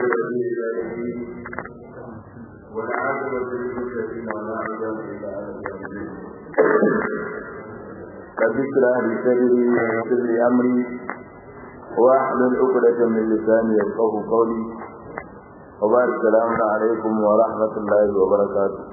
والعاقبة للمتقين ولا عدوان إلا على الظالمين رب اشرح لي صدري ويسر لي امري واحلل عقدة من لساني يفقهوا قولي وبارك السلام عليكم ورحمة الله وبركاته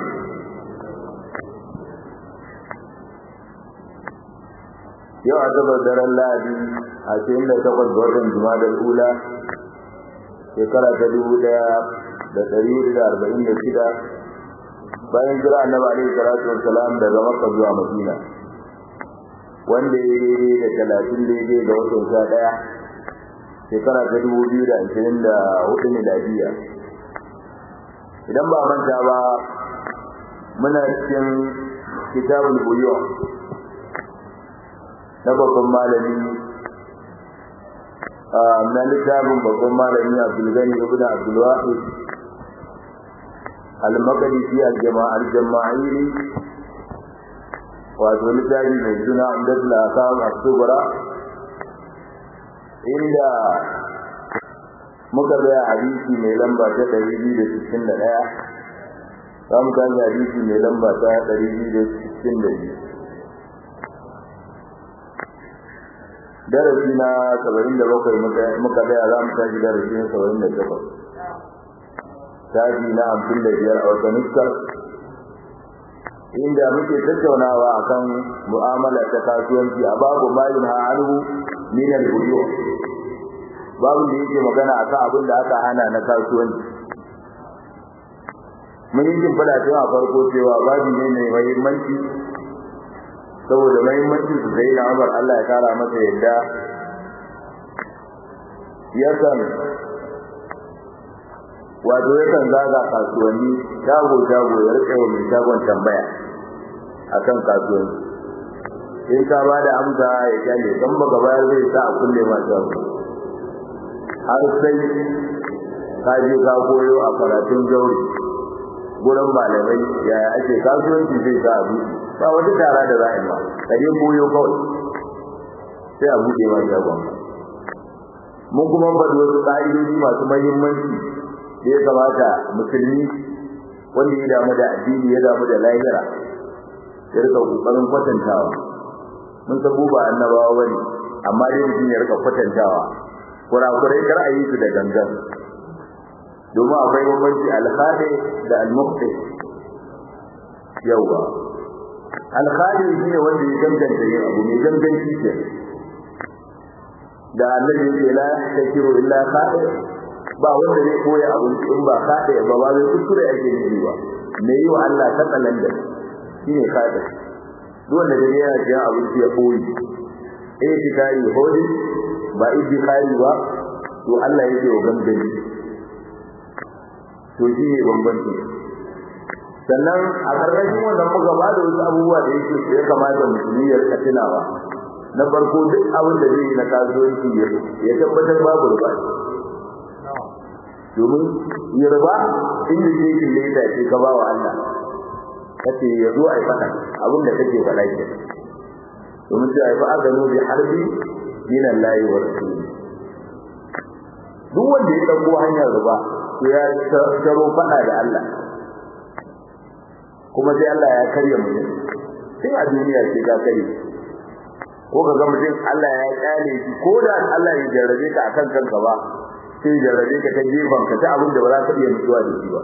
yau a gabar daren lahadi a cikin da takwas ga watan jumadar ula shekara ta dubu daya da dari da arba'in da shida bayan jira annabi alaihi salatu wassalam daga makka zuwa madina wanda ya daidai da talatin daidai ga watan sha ɗaya shekara ta dubu biyu da ashirin da hudu miladiya idan ba manta ba muna cikin kitabul buyo na babban malami na littafin babban malami abdulgani ibn abdulwahid al-maqdisi al-jama'ar jama'iri wato littafi mai suna amdatul akam as-sughra inda muka ga hadisi mai lamba ta 261 zamu ga hadisi mai lamba ta 262 darasi na 77 muka ga za mu tashi darasi na 78 tashi na 55 a wata nuskar inda muke tattaunawa akan mu'amala ta kasuwanci a babu malin ha'alu min al-buyu babu da yake magana akan abin da aka hana na kasuwanci mun yi fada cewa farko cewa babu ne mai muhimmanci saboda muhimmanci su sai na Umar Allah ya kara masa yadda yakan wato yakan zaga kasuwanni shago shago ya rike wa mai shagon tambaya akan kasuwanci in ka ba da amsa ya kyale kan baka bayar zai sa a kulle ma shago har sai ka je ka koyo a karatun jauri gurin malamai yaya ake kasuwanci zai sa a buɗe ba wata tara da za a yi ma ka je koyo kawai sai a buɗe ma shagon mun kuma faɗi wasu ƙa'idoji masu mahimmanci da ya kamata musulmi wanda ya damu da addini ya damu da lahira ya rika kokarin kwatantawa mun san ba annabawa bane amma dai mutum ya rika kwatantawa kurakurai kar a yi su da gangan domin akwai bambanci alkhadi da almuqti yawa alkhadi shine wanda ya ganganta yin abu mai ganganci ke da annabi ya ce la takiru illa khadi ba wanda zai koya abinci in ba kada ba ba zai kuskure ake nufi ba me yi wa Allah ta tsalan da shine kada duk wanda da yana jiya abinci ya koyi eh shi kai hodi ba idi kai ba to Allah yake wa gangani to shi ne bambanci sannan a karkashin wannan muka ba da wasu abubuwa da yake ya kamata musulmi ya rika tunawa na farko duk abin da zai yi na kasuwanci ya tabbatar babu ruba domin yarba inda ke yin leda ce ka ba wa Allah kace ya zo ai fada abin da kake faɗa ke domin sai ai fa azanu bi harbi min Allah wa rasuli duk wanda ya dauko hanyar riba to ya taro fada da Allah kuma sai Allah ya karya mutum sai a duniya ce ka kare ko ka ga mutum Allah ya kyale shi ko da Allah ya jarrabe ka akan kanka ba sai jarrabe ka ta gefen ka ta abin da ba za ka iya mutuwa da shi ba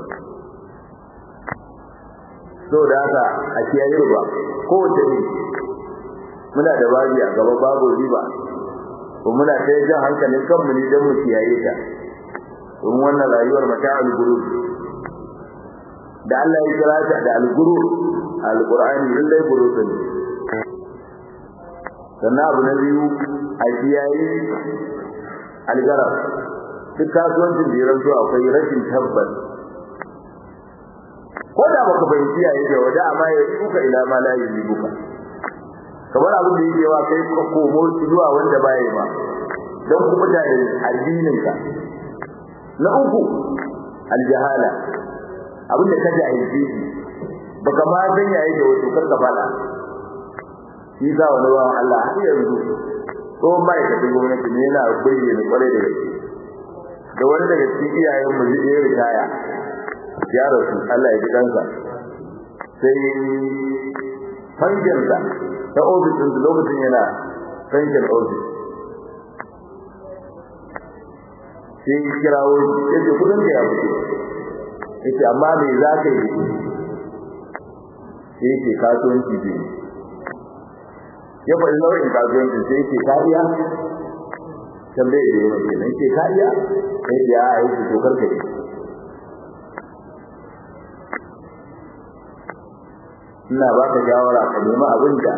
so da haka a kiyaye ruwa ko wace ne muna da babi a gaba babu riba ko muna ta jan hankalin kanmu ne don mu kiyaye ta don wannan rayuwar mata al-gurur da Allah ya kira ta da al-gurur al-Qur'ani lallai gurur ne sannan abu na biyu a kiyaye algarar duk kasuwancin da ya ranto akwai rashin tabbas ko da baka fahimci ya yake wada amma ya duka ila ma la yi buka kamar abin da yake wa kai ka komo zuwa wanda baya ba don kuma da addinin ka na uku aljahala abin da ka jahilci baka ma san ya yake wato kar ka fada shi sa wani wa Allah har yanzu ko mai ka gwamnati ne yana bayyana kwarai da gaske da wani daga cikin iyayen mu ya ritaya ya rasu Allah ya ji kansa sai fankinsa ta ofis ɗin lokacin yana fankin ofis sai ya kirawo ya ce kudin ka ya fito ya ce amma me za ka yi sai ya ce kasuwanci biyu ya faɗi nau'in kasuwanci sai ya ce kariya tambaye da yawan kenan ce kariya sai ya ce a yi ce tokar ka ne ina ba ka shawara ka nemi abin da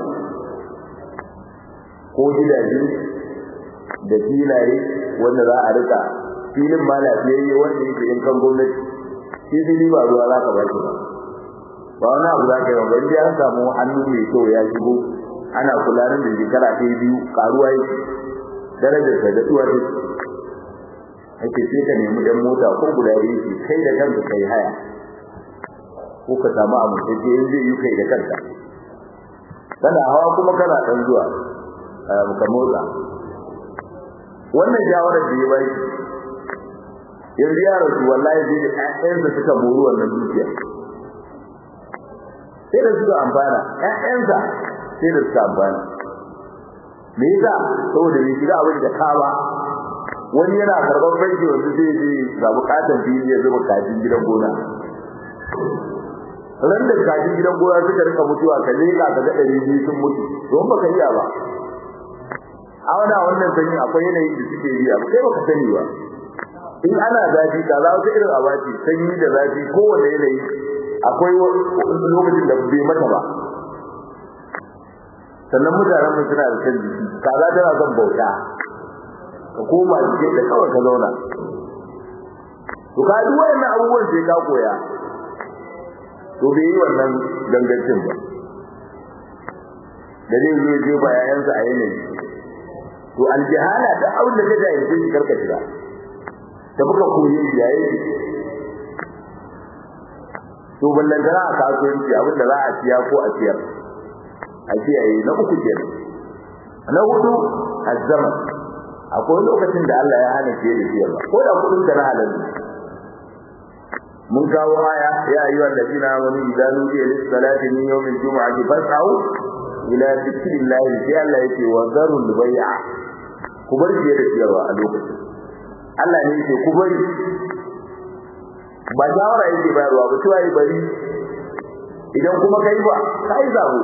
ko gidaje da filaye wanda za a rika filin ma lafiyayye wanda yake in kan gwamnati shi fili ba ruwa za ka ba shi ba ba wani abu za ka yi ba inda an samu hannu mai kyau ya shigo ana kula da shekara ta biyu karuwa yake darajar sa da tuwa ta ake sai ka nemi dan mota ko guda yake kai da kanka kai haya ko ka samu amintacce in zai yi kai da kanka kana hawa kuma kana dan zuwa ka motsa wannan shawarar da ya bai yanzu ya rasu wallahi zai da ƴaƴansa suka mori wannan dukiya sai da suka amfana ƴaƴansa sai da suka amfana me yasa saboda bai shiga abin da ka ba wani yana karɓar banki wanda zai je ga bukatan fili ya zuba kajin gidan gona ran da kajin gidan gona suka rika mutuwa ka leka ka ga ɗari biyu sun mutu don baka iya ba a wani wannan sanyi akwai yanayi da suke yi abu kai baka sani ba in ana zafi ka za wata irin abaci sanyi da zafi kowane yanayi akwai lokacin da bai mata ba sannan mutanen mu suna da kan jiki kaza tana son bauta ka koma cikin da kawai ka zauna to ka duk wayannan abubuwan sai ka koya to bai yi wannan dangancin ba da zai zo je ba yayansa a yanayi to aljihala da abin da ka jahilce shi karka shiga da muka koyi shi yayi to ballan da a kasuwanci abin da za a siya ko a siyar a kiyaye na uku kenan na hudu azzaman akwai lokacin da Allah ya hana fiye da siyarwa ko da kudin da na halal mun kawo aya ya ayyuhal ladina amanu idza nudiya lis salati min yawmil jumu'ati fas'au ila dhikrillahi sai Allah yake wa zarul bai'a ku bar fiye da siyarwa a lokacin Allah ne yake ku bari ba shawara yake bayarwa ba cewa yi bari idan kuma kai ba kai zabo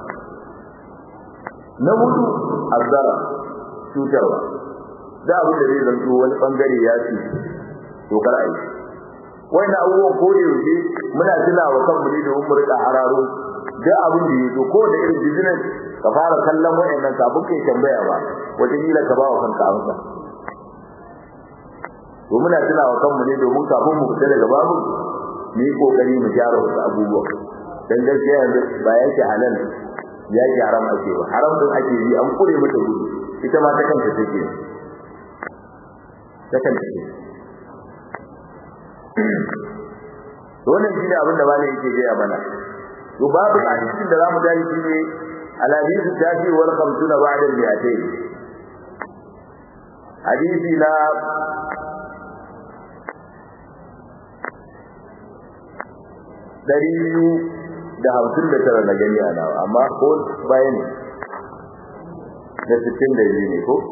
na hudu azzara cutarwa da abin da zai zanto wani bangare ya ci to kar a yi wannan abubuwan ko da yaushe muna tuna wa kanmu ne domin mu rika hararo da abin da yazo ko da irin business ka fara kallon wayannan kafin kai tambaya ba wata kila ka ba wa kanka amsa to muna tuna wa kanmu ne domin kafin mu fita daga babu mu yi kokari mu gyara wasu abubuwa dan gaskiya yanzu ba yake halal ya ki haram ake ba haram din ake yi an kure mata gudu ita ma ta kanta take ta kanta take to wannan shine abin da malai yake gaya mana to babu hadisin da zamu tayi shine al-hadithu tafi wal 50 ba'da al-mi'atayn hadisi na dari biyu da hamsin da tara na gani a nawa amma ko baya ne da sittin da biyu ne ko?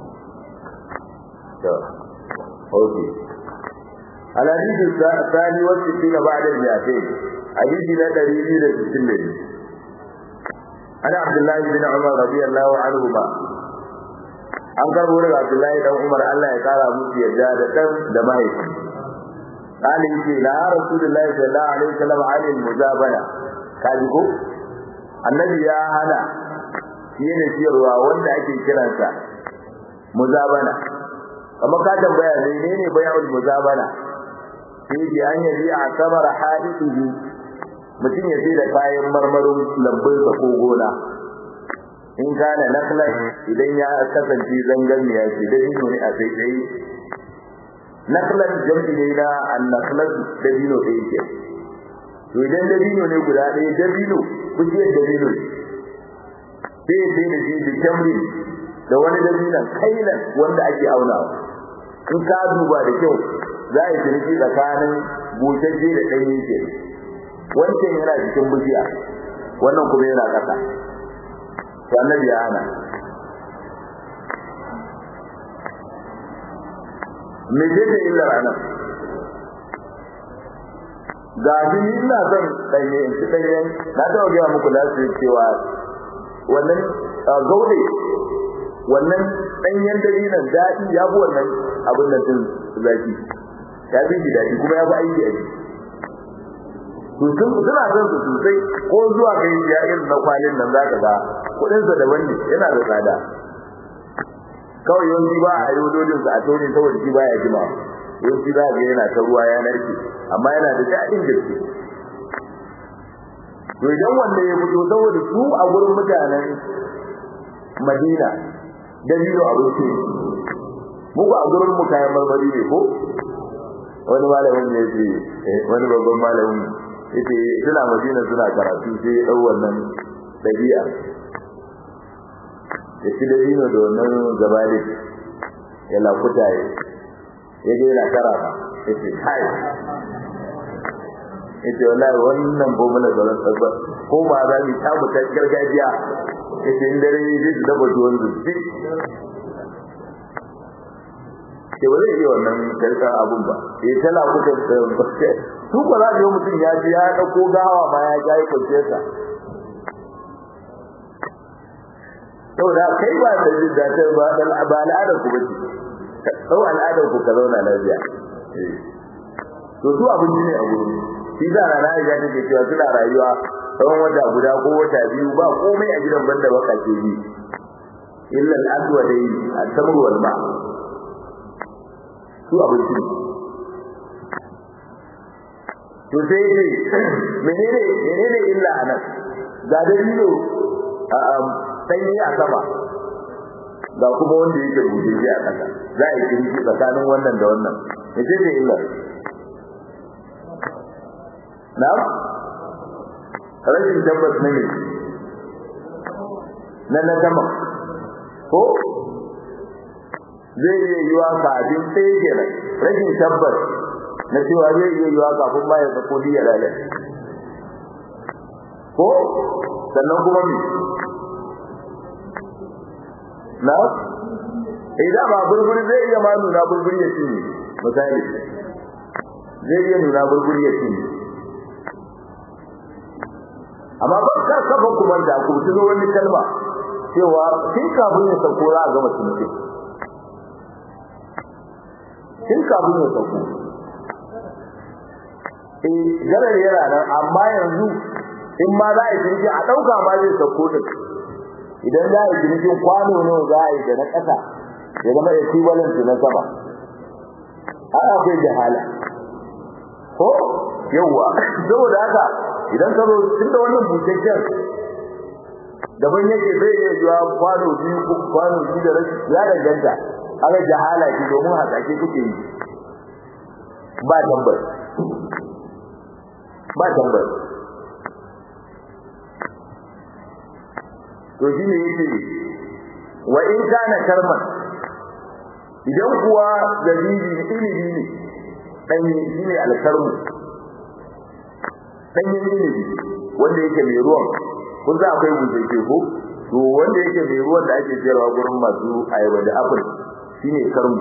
to ok alhadisi sani wasu fi na ba'adar jafe hadisi na ɗari biyu da sittin da biyu ana abdullahi bin umar radiyallahu anhu ba an karbo daga abdullahi dan umar allah ya kara musu yadda da ɗan da mahaifi قال يجي لا رسول الله صلى الله عليه وسلم عن المجابنة kaji ko annabi ya hana shine siyarwa wanda ake kiransa muzabana kamar ka tambaya menene bai'ul muzabana sai ji an yi a samar hadithihi mutum ya sai da kayan marmarin lambunsa ko gona in kana naklan idan ya kasance zangarniya ce da shi ne a sai sai naklan jam'i ne na annaklan da dino ɗaya ke to idan dabino ne guda ɗaya dabino bishiyar dabino sai sai da shi da tamri da wani dabinon kailan wanda ake aunawa in ka duba da kyau za a yi ciniki tsakanin bushashe da ɗanye ke wancan yana cikin bishiya wannan kuma yana ƙasa to annabi ya hana me ce ta illar anan ga shi ni ina son ɗanye in ci ɗanyen na taɓa gaya muku na su cewa wannan gaude wannan ɗanyen dalilan daɗi ya fi wannan abin da sun zaki ya fi shi daɗi kuma ya fi aiki a to sun suna son su sosai ko zuwa kai ya irin na kwalin nan zaka ga kuɗin sa daban ne yana da tsada kawai yawanci ba a yi dodin sa a tone saboda shi baya jima yawanci za ga yana ta ruwa ya narke amma yana da daɗin gaske to idan wanda ya fito saboda su a gurin mutanen Madina dalilo abinci muku a gurin mu kayan marmari ne ko wani malamin ne ce wani babban malamin yace suna Madina suna karatu sai ya dau wannan dabi'a ya ci dalilo da wannan gabali ya lakuta ya ya ga yana karata yace kai yace wallahi wannan bomala da ran tsaba ko ba za mu ta mutan gargajiya yace in dare zai da bazuwan zuci ke ba zai iya wannan karkar abun ba eh tana kuka su ba za ga mutum ya ji ya dauko gawa ma ya ga kwanciyar sa saboda kai ba da jin daɗin ba dan ba al'ada ku bace sau al'adar ku ka zauna lafiya to su abin ne a gurin shi da rana ya take cewa suna rayuwa tsawon wata guda ko wata biyu ba komai a gidan banda baka ke yi illa al-aswadai at-tamr wal ma su abinci to sai dai menene menene illa anan ga dalilo a sanyi a sama ga kuma wanda yake rubuce a kasa za a yi kirki tsakanin wannan da wannan me ce illa na'am rashin tabbas na ne na na sama ko zai iya yiwa kafin sai kenan rashin tabbas na cewa zai iya yiwa kafin ma ya sako ya lalace ko sannan kuma me na idan ba burburi zai iya ma nuna burburi ya cinye misali zai iya nuna burburi ya cinye amma ba kar kafa kuma da ku tuno wani kalma cewa kin kafin ya sauko za a gama tunce kin kafin ya sauko eh garar yana nan amma yanzu in ma za a yi tunce a dauka ma zai sauko din idan za a yi tunce kwano ne za a yi da na kasa ya zama equivalent na sama ana akwai jahala ko yawwa saboda haka idan ka zo tun da wannan bukakken daban yake zai iya zuwa kwano biyu ko kwano biyu da rashi ya danganta aka jahala ki domin hasashe kuke yi ba tabbas ba tabbas to shi ne yake wa in kana karman idan kuwa zabibi ilimi ne dan shi ne alkarmu danyen ilimi wanda yake mai ruwan kun za akwai bujeje ko to wanda yake mai ruwan da ake sayarwa gurin masu ayaba da apple shine karmu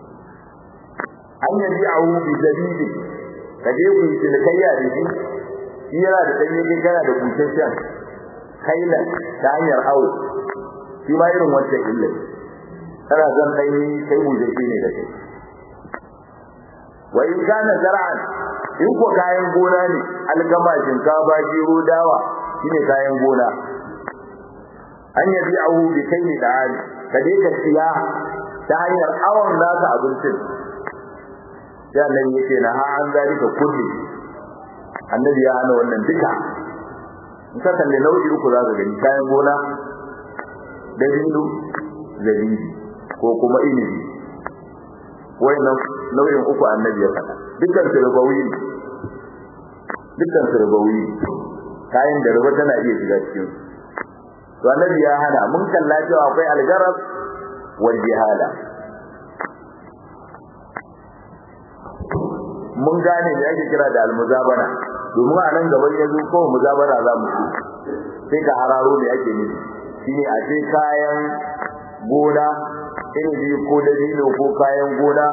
an yabi awu bi zabibi kaje ku yi cinikayya da shi shi yana da danye kai kana da bujejen kaila ta hanyar awo shi ma irin wancan illa kana zan danye kai bujeje ne da kai wa in kana zar'an in ko kayan gona ne algama shinkafa gero dawa shine kayan gona an yabi ahu bi kai da ali ka dai ka siya ta hanyar awon naka abincin sai annabi yake na ha an zalika kulli annabi ya hana wannan duka in ka kalle nau'i uku za ka gani kayan gona dabino zabibi ko kuma inibi wayannan nau'in uku annabi ya faɗa dukkan su rubawi dukkan su rubawi kayan da ruba tana iya shiga cikin to annabi ya hana mun kalla cewa akwai algarab wal jihala mun gane me ake kira da almuzabana domin a nan gaban ya zo ko muzabana za mu ci sai ka hararo me ake nufi shine a ce kayan gona inibi ko dabino ko kayan gona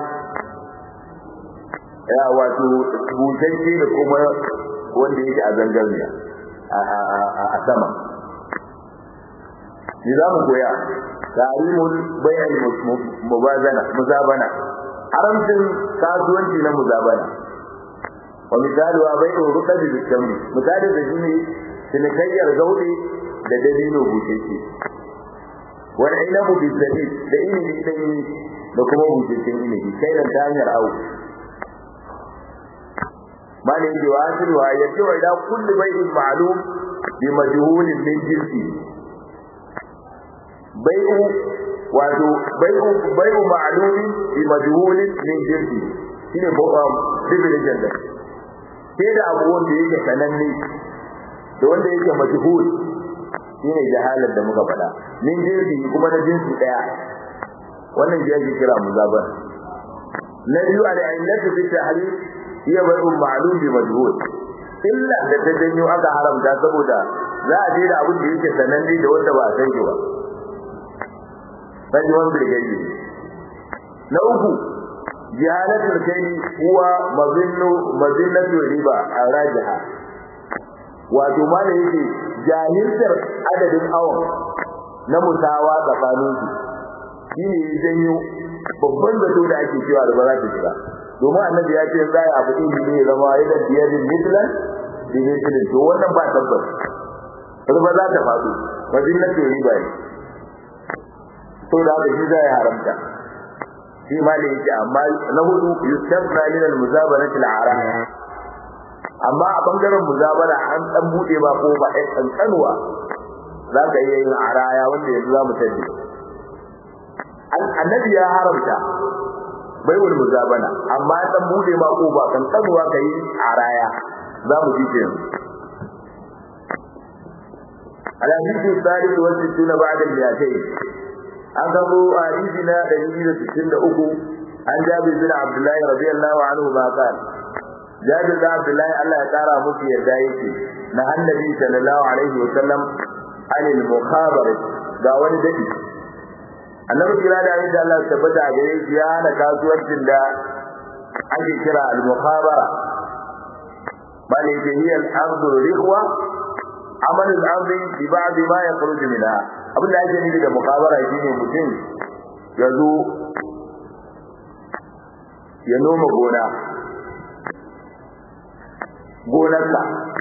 ya wato butacce da kuma wanda yake a zangarniya a sama ni za mu koya tarimul bayan mubazana muzabana haramcin kasuwanci na muzabana wa misali wa bai ɗoro rukabi da tamri misali da shi ne cinikayyar gauɗe da dabino butacce wani inabu bi sadid da inibi ɗanyi da kuma butaccen inibi kai ta hanyar awu bane yake wa asiru wa yake wa ila kulli bai'in ma'lum bi majhulin min jinsi bai'u wato bai'u bai'u ma'lumin bi majhulin min jinsi shine um division da sai da abu wanda yake sananne da wanda yake majhul shine jahalar da muka faɗa min jinsi kuma na jinsi daya wannan shi ake kira muzabar na biyu al-illatu fi tahrif hiya bai'un ma'lum bi majhul illa da ta janyo aka haramta saboda za a je da abin da yake sananne da wanda ba a san shi ba sai wanda da gaji na uku jihalatul kai huwa mazinnu mazinnatu riba arajiha wato ma da yake jahiltar adadin awon na musawa tsakanin su shine ya janyo babban zato da ake cewa da ba za ta shiga domin annabi ya ce za a abu ilimi ne zama yadda biyadin mislan bi mislin to wannan ba tabbas riba za ta faɗo wajen na riba ne to da haka shi zai haramta shi ma da yake amma na hudu yustabna min al-muzabanati al-haram amma a bangaren muzabara an dan bude ba ko ba ɗan kankanuwa za ka iya yin araya wanda yanzu za mu tabbata annabi ya haramta baiwul muzabana amma dan bude ma ko ba kan tsanuwa kai a raya za mu ji kenan alhadithu salih wa sittuna ba'da al-mi'atayn an gabo hadisi na 163 an jabir bin abdullah radiyallahu anhu ma qala jabir bin abdullah Allah ya kara musu yadda yake na annabi sallallahu alaihi wa sallam anil mukhabara ga wani dadi annabi kira da yadda Allah ya tabbata a gare shi ya hana kasuwancin da ake kira al-mukhabara bal hiya al-ardu rikhwa amal al-ardi bi ba'd ma yakhruj minha abin da ake nufi da mukhabara shine mutum ya zo ya noma gona gonarsa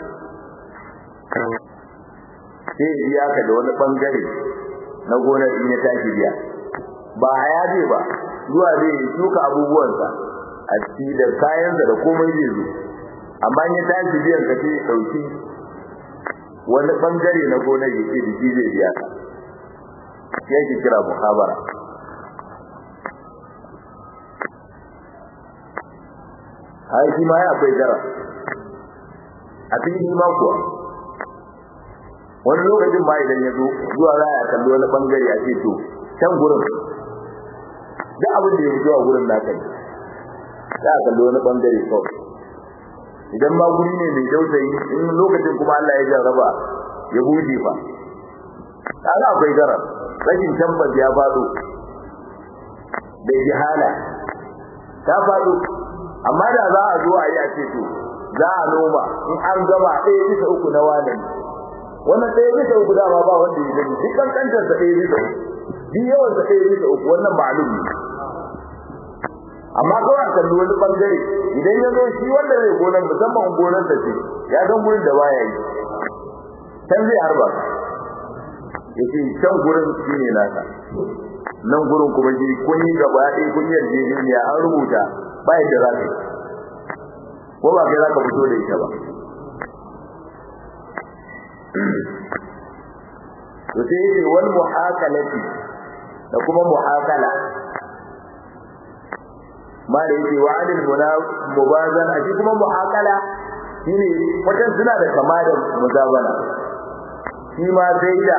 sai ya ka da wani bangare na gonar in ya tashi biya ba haya zai ba zuwa zai shuka abubuwansa a ciki da kayansa da komai zai zo amma in ya tashi biyan ka sai dauki wani bangare na gonar ya ce biki zai biya ka ya ke kira muhabara har shi ma ya akwai gara a cikin ma kuwa wani lokacin ba idan ya zo zuwa za a kalli wani bangare a ce to can gurin da abin da ya fito a gurin naka ne za a kalli wani bangare kawai idan ma guri ne mai dausayi in lokacin kuma Allah ya jarraba ya buɗe fa kaga akwai garar rashin tabbas ya faɗo da jihala ta faɗo amma da za a zo a yi a ce to za a noma in an gama ɗaya bisa uku na wane wannan ɗaya bisa uku dama ba wanda ya gani duk kankantar sa ɗaya bisa uku duk yawan sa ɗaya bisa uku wannan ma'lum ne amma kawai kalli wani bangare idan ya zo shi wanda zai gonar musamman gonar sa ce ya san gurin da baya yi can zai harba ya ce can gurin shi ne nasa nan gurin kuma shi kun yi gaba ɗaya kun yi yarjejeniya an rubuta ba yadda za ka yi ko ba kai za ka fito da ita ba to sai yake wal muhakalati da kuma muhakala ma da yake wa adil mubazan a kuma muhakala shine wajen suna da kama da muzabana shi ma sai da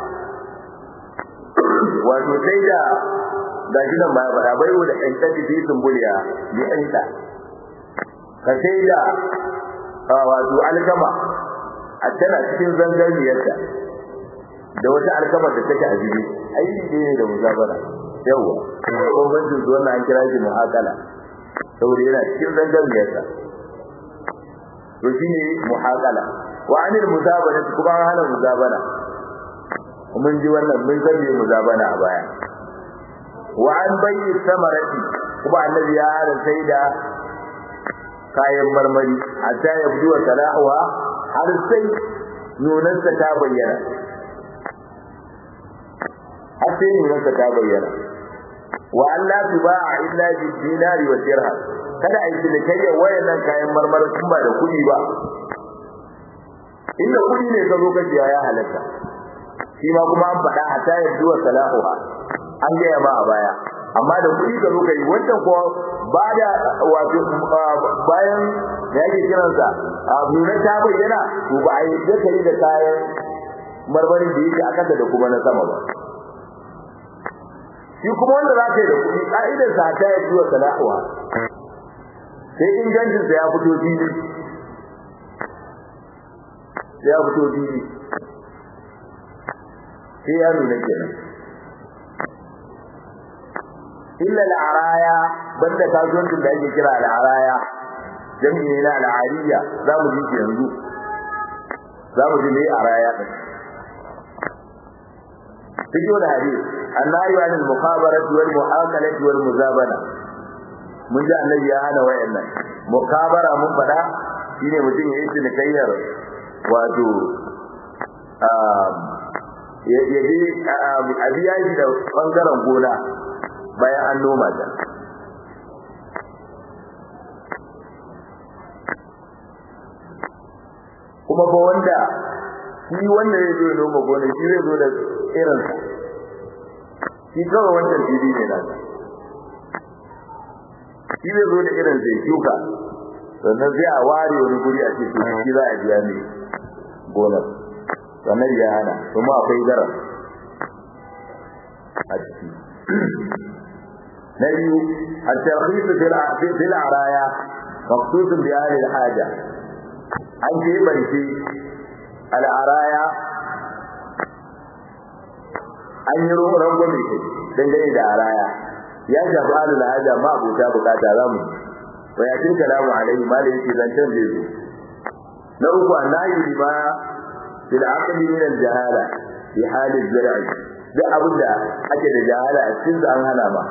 wato sai da ga shi nan baya fara bai da ɗan tafi fi sumbuliya bi ɗanta ka sai da wato alkama a tana cikin zangarniyarta da wata alkama da take a jibi aiki ne da muzabara yawa bambancin su wannan an kira shi muhakala saboda yana cikin zangarniyarta to shine muhakala wa anil muzabana kuma an hana muzabana mun ji wannan mun san me muzabana a baya wa an bayyi samarati kuma annabi ya hana sai da kayan marmari hatta ya budu wa salahuwa har sai nunansa ta bayyana har sai nunansa ta bayyana wa Allah tuba'a illa bi dinari wa dirham kada a yi cinikayya wayannan kayan marmari sun ba da kuɗi ba inda kuɗi ne ka zo ka siya ya halatta shi ma kuma an faɗa hatta ya budu wa salahuwa an gaya ma a baya amma da kuɗi ka zo ka yi wancan kuwa ba da wato bayan da yake kiransa a nuna ta bayyana to ba a yi da kai da kayan marmarin da yake a kasa da kuma na sama ba shi kuma wanda za ka yi da kuɗi ƙa'idar sa ta yi zuwa sana'uwa sai ingancin sa ya fito fili ya fito fili sai ya nuna kenan illa al'araya banda kasuwancin da ake kira al'araya jami'i ne na al'ariya za mu ji shi yanzu za mu ji ne araya ɗin fito da hadis annahi wa anil mukhabarati wal mu'akalati wal muzabana mun ji annabi ya hana wayannan mukabara mun faɗa shine mutum ya yi cinikayyar wato ya je a biya shi da bangaren gona bayan an noma ta kuma ba wanda shi wanda zai zo noma gona shi zai zo da irinsa shi kawai wancan fili ne na shi zai zo da irin zai shuka sannan sai a ware wani guri a ce shi za a biya ne gonar sannan ya hana kuma akwai garar a ciki na biyu الترخيص في العرايا مخصوص بأهل الحاجة an keɓance al'araya an yi rangwame kai dangane da araya ya shafi alul haja ma abota bukata za mu wa ya tinka lamu alaihi ma da yake zancen zai zo na uku annahi lima fil aqli min al jahala fi hali zar'i duk abin da ake da jahala a cikin an hana ma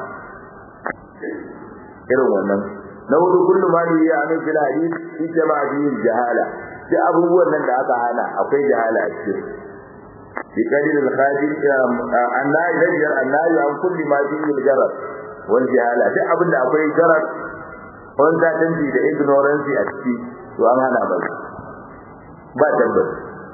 irin wannan na hudu kullu ma ne ya amin fil hadith fi jama'a fi jahala duk abubuwan nan da aka hana akwai jahala a cikin bi qadir al khadir annahi rajul annahi an kulli ma fi al jarar wal jahala duk abin da akwai jarar wanda tanti da ignorance a ciki to an hana ba ba tabbas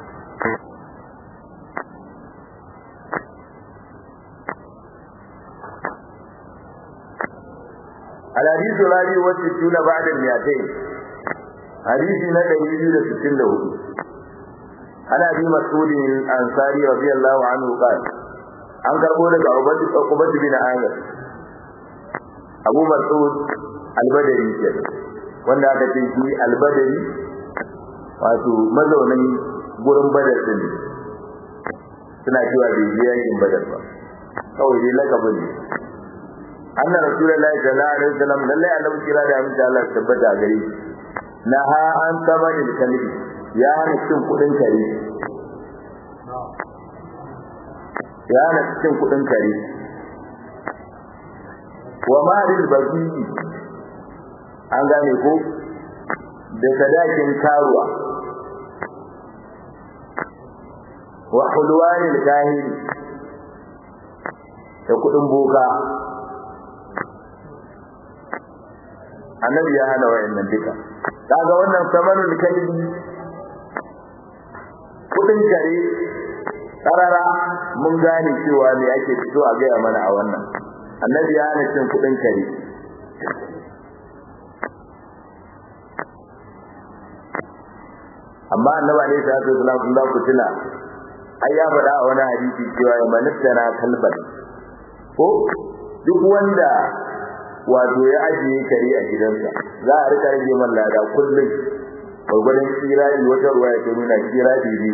الحديث الرابع والستون بعد المئتين حديث نبي يجوز ستين له عن ابي مسعود الانصاري رضي الله عنه قال an karbo daga Ubayd bin Amir Abu Mas'ud al-Badri ke wanda aka ce shi al-Badri wato mazaunin gurin Badar din suna cewa bai je yakin Badar ba kawai dai lakabin ne anna rasulullahi sallallahu alaihi wasallam lalle annabi kira da amince Allah ya tabbata gare shi naha an tamani kalbi ya hana cin kudin kare ya hana cin kudin kare wa maril baqi an gane ko da sadakin karuwa wa hulwanil kahiri da kudin boka annabi ya hana wayannan duka kaga wannan samanul kalbi kudin kare karara mun gane cewa me ake fito a gaya mana a wannan annabi ya hana cin kudin kare amma annabi alaihi salatu wasallam kun da ku tuna ai ya faɗa a wani hadisi cewa ya manittana kalban ko duk wanda wato ya ajiye kare a gidansa za a rika rage man lada kullum gwagwadon kirari wata ruwa ya nuna kirari biyu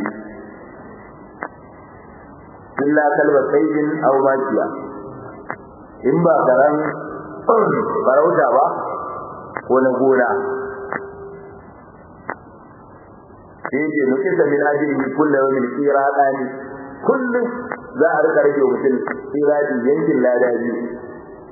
illa kalba sayyidin aw makiya in ba karan farauta ba ko na gona sai ce nuke da min ajiri kullu yawmin qiradani kullum za a rika rage mutum qiradi yankin lada biyu